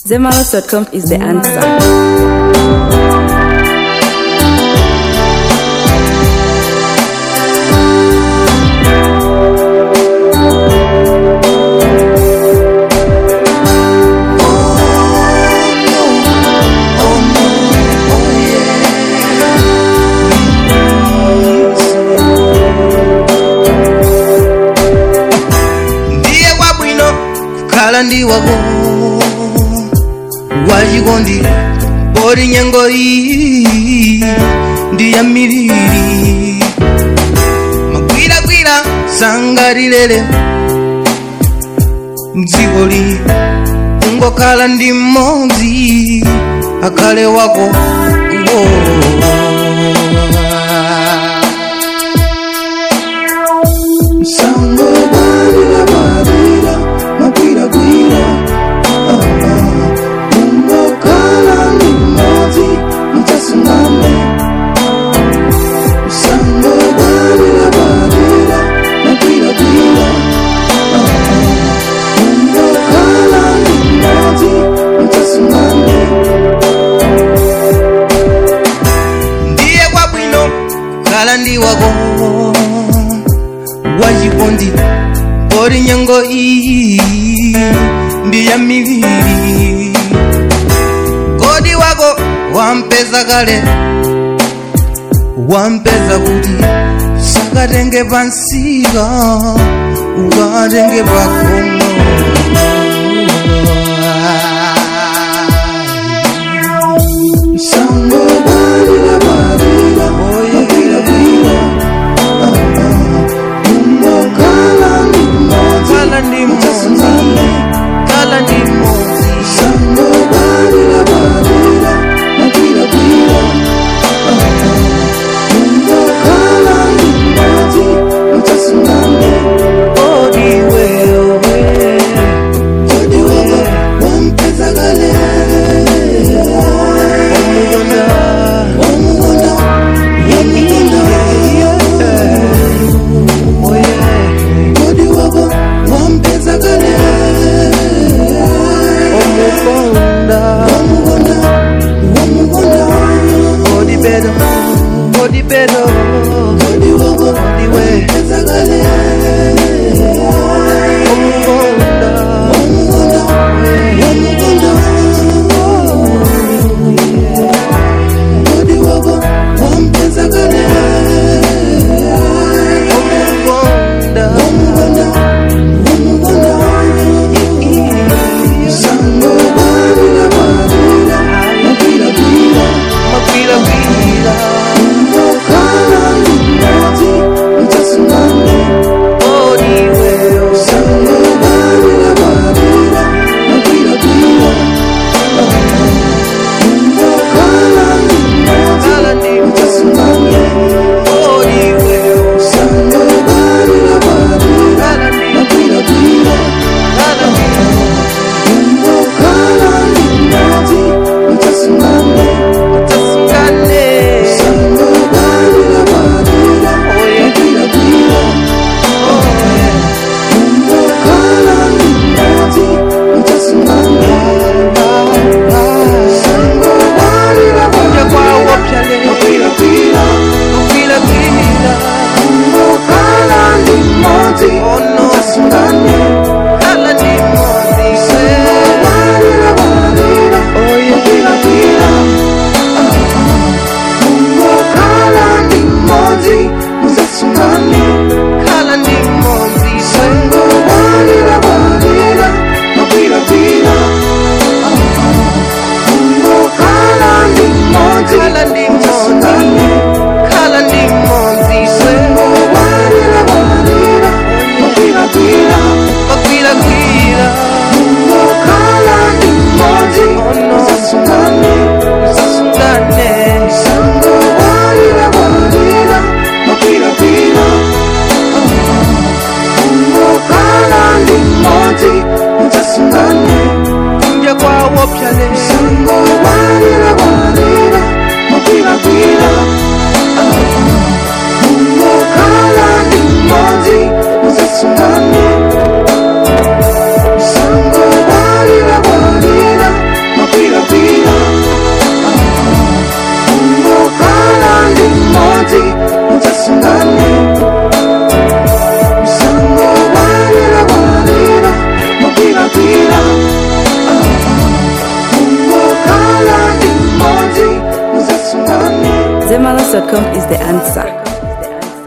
Zemaros.com is the answer. ndiye wabwino kukhala ndi wako wachikondi poti nyengo iyi ndi ya miliri magwiragwira sangatilere mdzikoli kungokhala ndi mmodzi akhale wako Sango badira badira magwira gwira ah ah Mungo kala ni mozi mtasungane Sango badira badira magwira gwira ah ah Mungo kala ni mozi mtasungane Ndiye kwa bwino kala ndi wako wachikondi poti nyengo iyi ndi ya miviri kodi wako wampeza kale wampeza kuti sakatenge pansika ukatenge pakomo Sango barira barira barira barira Mungo kala ni mozi Kala ni mozi Kala ni mozi Sango barira barira Magira bira Mungo kala ni mozi Mtasungane Odi wewe Odi wewe Wampeza gale Wamugonda Wamugonda Wamugonda Kodi wako wampeza kale Omukonda Wamukonda Wamukonda Kodi bedo Kodi bedo Kodi wako Kodi we Wampeza kale Omukonda Wamukonda Wamukonda Kodi wako wampeza kale Wamukonda Wamukonda Wamukonda Sango bari Source.com is the answer.